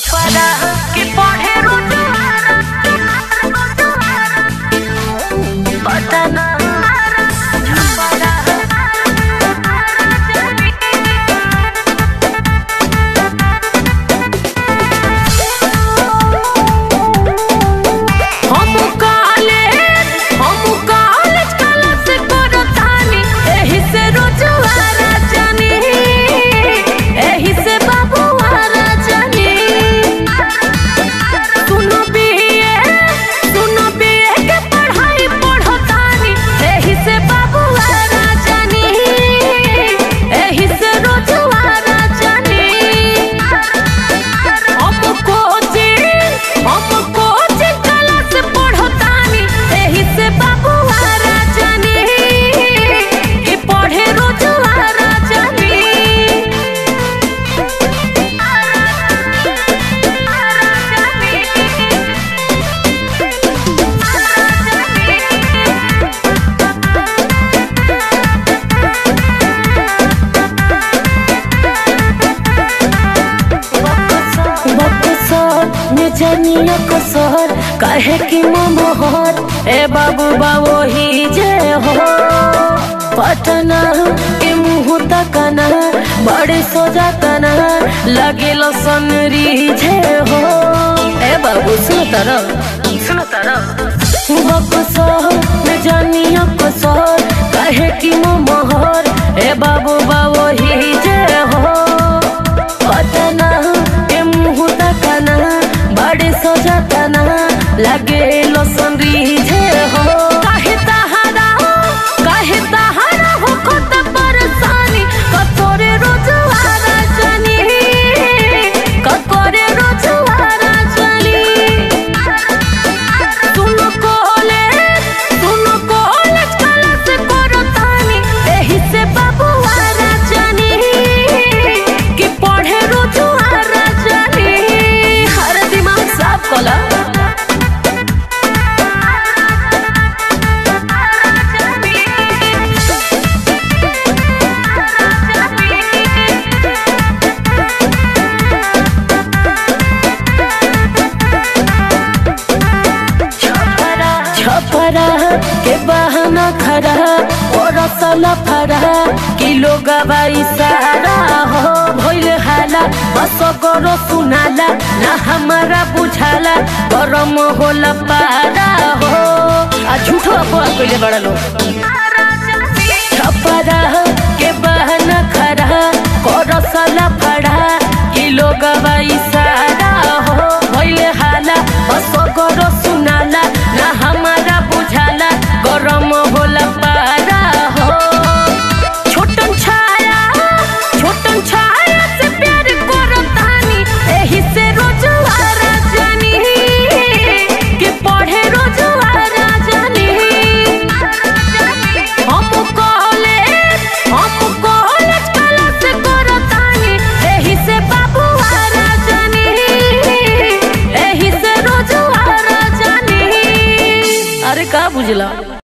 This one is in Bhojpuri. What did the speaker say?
छपरा के पढ़े रोजुआरा पटना छपरा हम कॉलेज हम कॉलेज क्लास करतानी एही से रोजुआरा जानी एही से बाबुआरा जानी सुनो बीए सुनो बीए के पढ़ाई पढ़तानी एही से बाबुआरा जानी एही से रोजुआरा जानी हम कोचिंग हम कोचिंग क्लास पढ़तानी एही से बाबुआरा जानी कि पढ़े रोजुआरा जानी बक्सर में जनिया कसर कहे कि मोहर ए बाबू बाबू ही जे हो पटना के मुँह तकना बड़े सोजा तना लगे सनरी जे हो ए बाबू सुनो तरह सुनो तरह बक्सर में जनिया कसर कहे कि मोहर ए बाबू बाबू ही जे हो पटना के मुँह तकना बड़े सजतना लगे लोसन रीझे हो काहे तहारा काहे तहारा हो कत परेशानी कतोरे रोजवारा जानी कतोरे रोजवारा जानी सुनो कॉलेज सुनो कॉलेज क्लास करतानी एही से बाबुआरा जानी कि पढ़े रोजुआरा जानी हर दिमाग साफ कला छपरा के बहाना खड़ा और सला फरा किलो गवाई सारा हो भइल हाला बस करो सुनाला ना हमारा बुझाला गरम होला पारा हो आ झूठो अफवाह कइले बड़ा लोग छपरा के बहाना खड़ा कर सला फड़ा किलो गवाई सारा हो भइल हाला बस करो सुनाला ना हमारा बुझाला गरम होला पारा हो छोटन छाया छोटन छाया से प्यार करतानी एही से रोजवारा जानी कि पढ़े रोजवारा जानी हम कॉलेज हम कॉलेज क्लास करतानी एही से बाबुआरा जानी एही से रोजवारा जानी अरे का बुझला